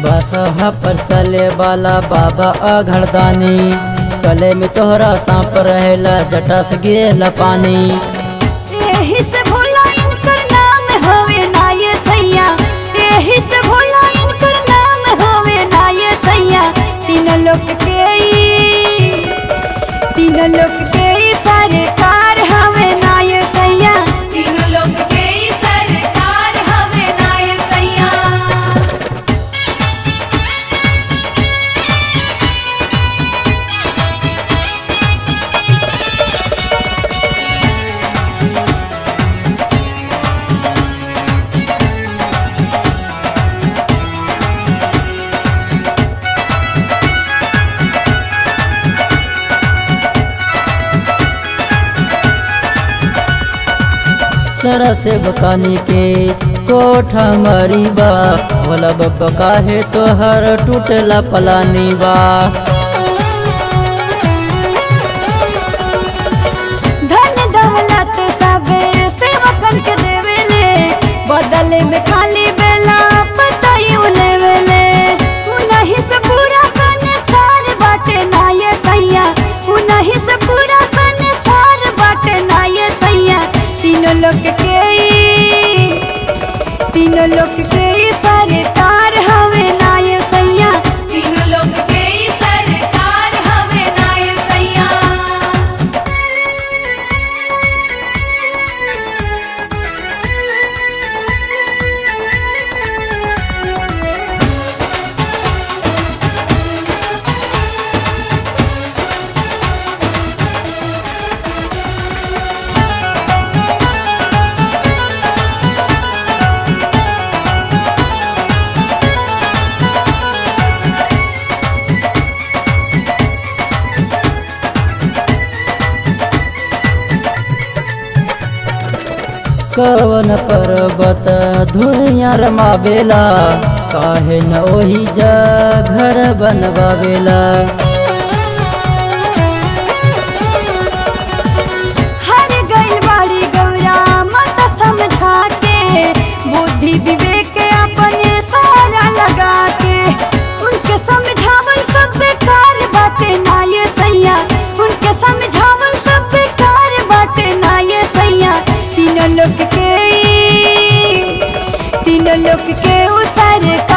बसहा पर चले वाला बाबा अघड़दानी गले में तोहरा सांप रहेला जटा से गिरेला पानी एही से भोला इनकर नाम होवे ना ये सैया एही से भोला इनकर नाम होवे ना ये सैया तीन लोक के ई- तीन लोक के ई सरकार हवे ना ये सैया तीन लोक के ई सरकार हवे ना ये सैया सरा से बकानी के कोठा मरीबा भोला बाबा काहे तोहर टूटला पलानी बा धन दौलत सब सेवकन के देवेले बदले में खाली बेला पताई उलेवेले उनही से पूरा संसार बाटे ना ये सैया उनही से पूरा संसार बाटे ना ये सैया तीनों लोग के ई- तीनों लोग के ई सरकार हवे ना ये सैया तीनों लोग के ई सरकार हवे ना ये सैया कवन पर्वत धुइया रमावेला काहे न ओही जा घर बनवावेला हर गइल बाड़ी गौरा मत समझा के बुद्धि विवेक के अपने सारा लगा के उनके समझावल सब बेकार बाटे ना ये सैया उनके समझावल सब बेकार बाटे ना ये सैया तीनों लोग के ई- तीनों लोग के उ सरकार